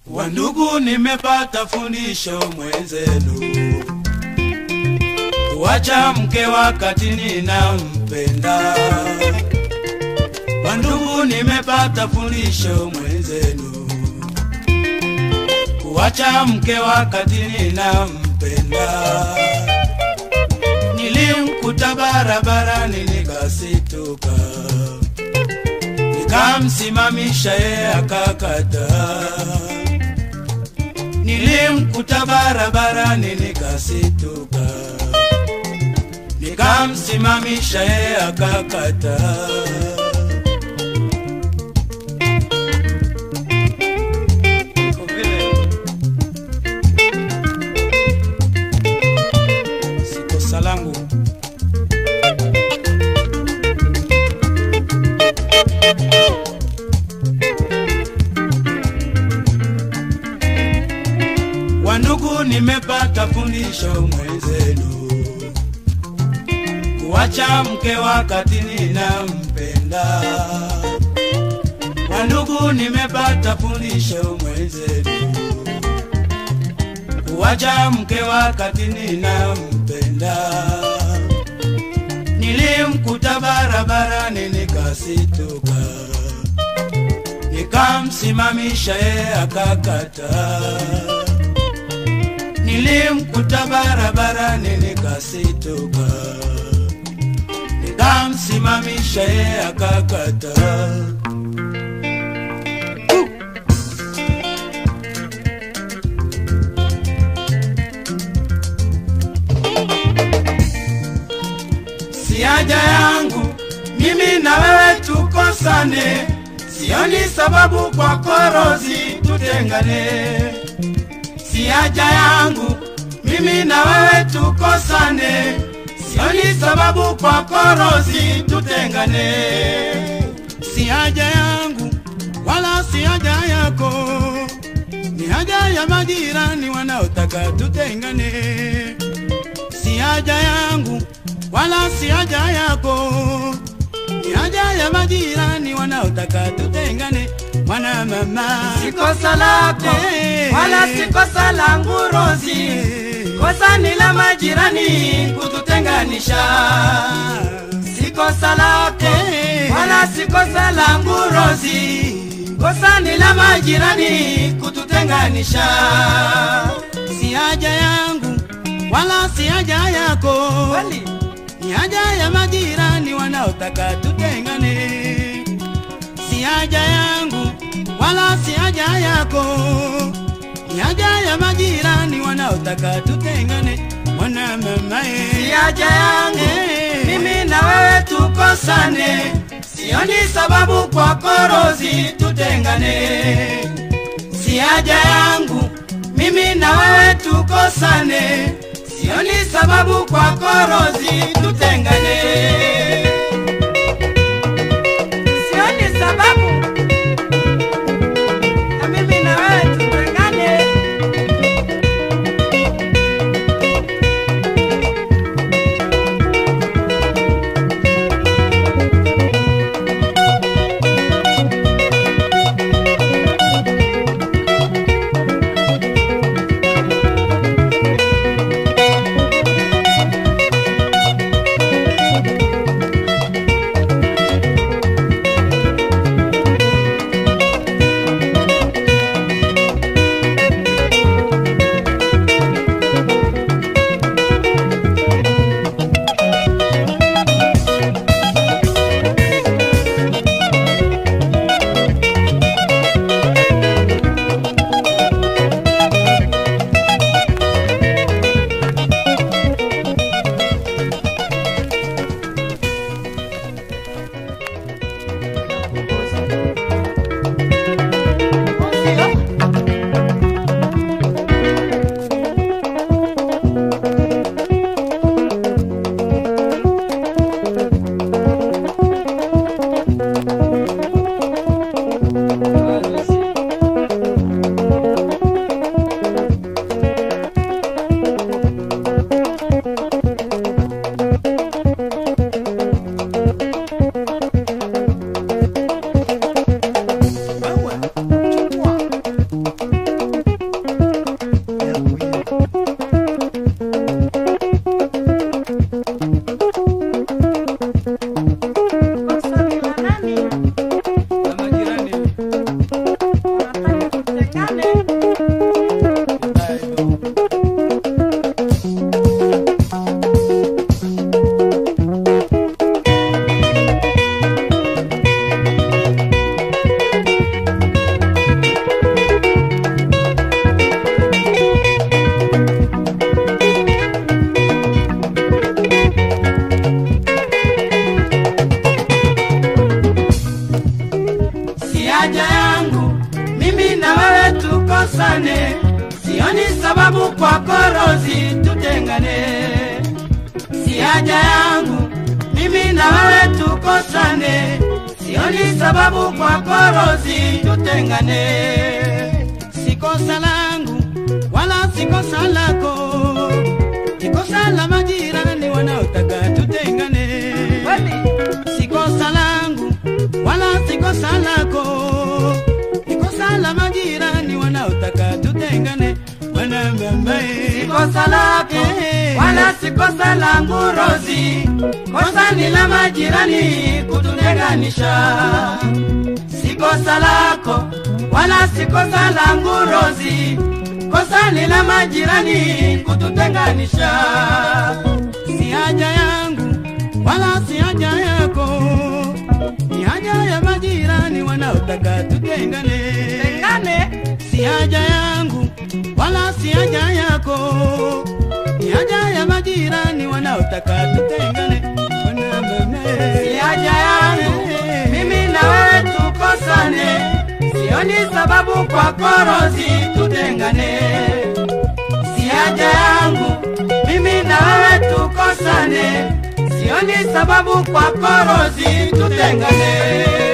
Wandugu, nimepata fundisho mwenzenu, kuacha mke wakati ninampenda. Wandugu, nimepata fundisho mwenzenu, kuacha mke wakati ninampenda. Nilimkuta barabarani nikasituka, nikamsimamisha yeye akakataa nilimkuta barabarani nikasituka, nikamsimamisha yeye akakata. Si kosa langu. Wandugu, nimepata fundisho mwenzenu, kuacha mke wakati ninampenda. Wandugu, nimepata fundisho mwenzenu, kuacha mke wakati ninampenda. Nilimkuta barabarani nikasituka, nikamsimamisha yeye akakataa nilimkuta barabarani nikasituka, nikamsimamisha yeye akakata. Si haja yangu mimi na wewe tukosane, sioni sababu kwa korozi tutengane si haja yangu mimi na wewe tukosane, sioni sababu kwa korozi tutengane. Si haja yangu wala si haja yako, ni haja ya majirani wanaotaka tutengane. Si haja yangu wala si haja yako, ni haja ya majirani wanaotaka tutengane. Mwana mama, Si kosa lako Eh. wala si kosa langu Rozi, kosa ni la majirani kututenganisha. Si kosa lako Eh. wala si kosa langu Rozi, kosa ni la majirani kututenganisha. si haja yangu wala si haja yako, Kweli ni haja ya majirani wanaotaka tutengane. Si haja yangu wala si haja yako, ni haja ya majirani wanaotaka tutengane. Mwana mama si eh. haja yangu Eh. mimi na wewe tukosane, sioni sababu kwa korozi tutengane. Si haja yangu mimi na wewe tukosane, sioni sababu kwa korozi tutengane. Sioni sababu na mimi na wewe tutengane. tukosane, sioni sababu kwa korozi tutengane. Si haja yangu mimi na wewe tukosane, sioni sababu kwa korozi tutengane. si kosa langu wala si kosa lako, ni kosa la majirani wanaotaka tutengane. Si kosa langu wala si kosa lako, ni kosa la majirani wanaotaka tutengane. Bwana mama, Si kosa lako wala si kosa langu Rozi, kosa ni la majirani kututenganisha. Si kosa lako wala si kosa langu Rozi, kosa ni la majirani kututenganisha. si haja yangu wala si haja yako, ni haja ya majirani wanaotaka tutengane. Tengane si haja yangu wala si haja yako, ni haja ya majirani wanaotaka tutengane. Bwana mama, si haja yangu mimi na wewe tukosane, sioni sababu kwa korozi tutengane. Si haja yangu mimi na wewe tukosane, sioni sababu kwa korozi tutengane.